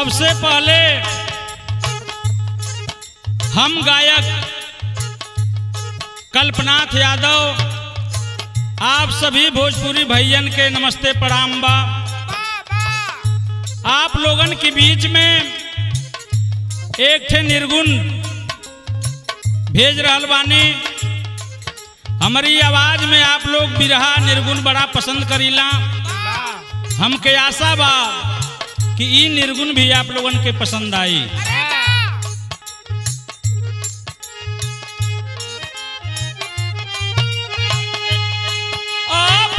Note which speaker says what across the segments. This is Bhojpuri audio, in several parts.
Speaker 1: सबसे पहले हम गायक कल्पनाथ यादव आप सभी भोजपुरी भैयन के नमस्ते प्रणाम बा आप लोगन के बीच में एक ठे निर्गुण भेज रहल बानी हमारी आवाज में आप लोग बिरहा निर्गुण बड़ा पसंद करीला हमके आशा बा कि ई निर्गुण भी आप लोगन के पसंद आई आप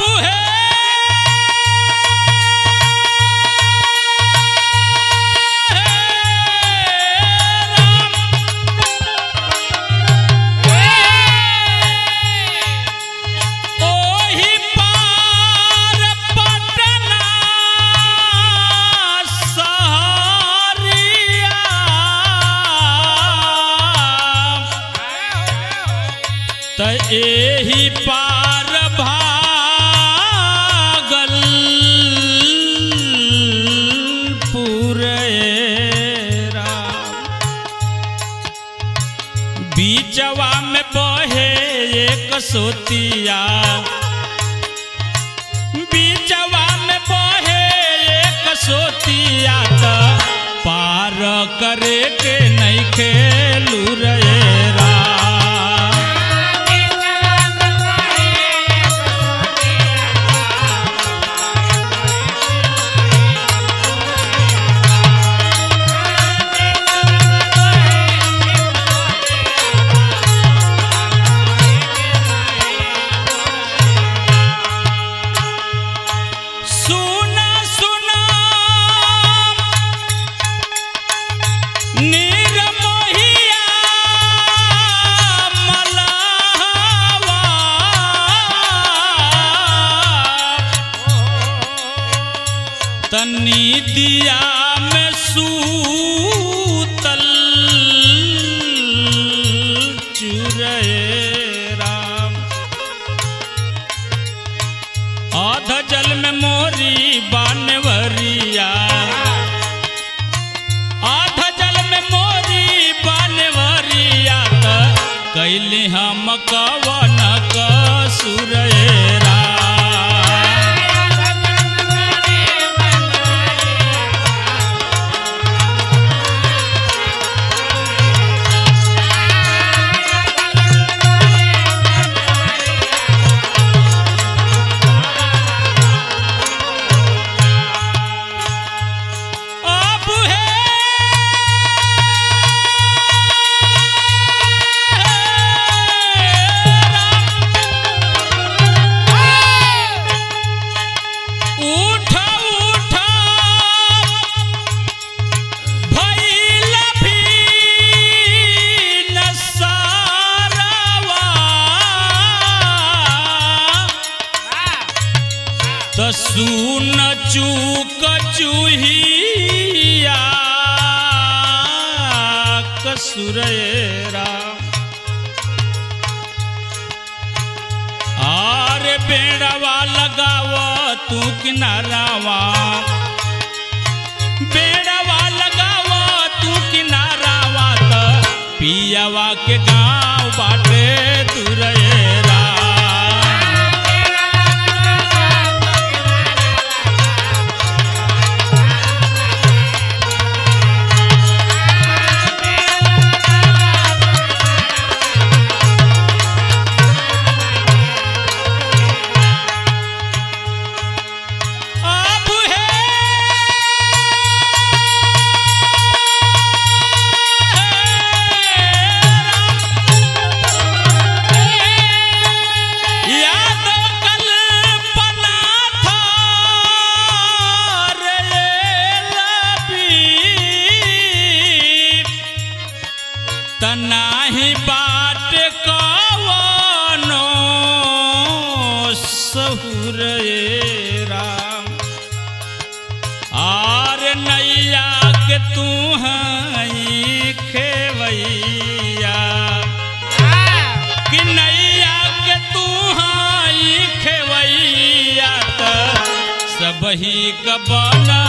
Speaker 1: ओहि पार पटना सहरिया त एहि पार भागल पुरेरा बीचवा में बहे एक सोतिया बीचवा में बहे एक सोतिया त पार करे के नहीं खेलू रा सुना सुना निरमोहिया मलावा तनी दिया में सूतल चुरे राम आध जल में मोरी बानवरिया आध जल में मोरी बानवरिया त कैली हम कवन कसुरेरा अब है उठ उठ भइल भी नसारवा त सुन चूक चूहिया कसुरेरा आर बेड़वा लगाव तू किनारावा बेड़वा लगाव तू किनारावा त पियावा के गाँव बाटे तुरेरा अब है यादव कल्पना था रे लबी तनाही बाट कवनो सहुर राम आर नैया के तू हई खेवैया कि नैया के तू हई खेवैया त सबही क बना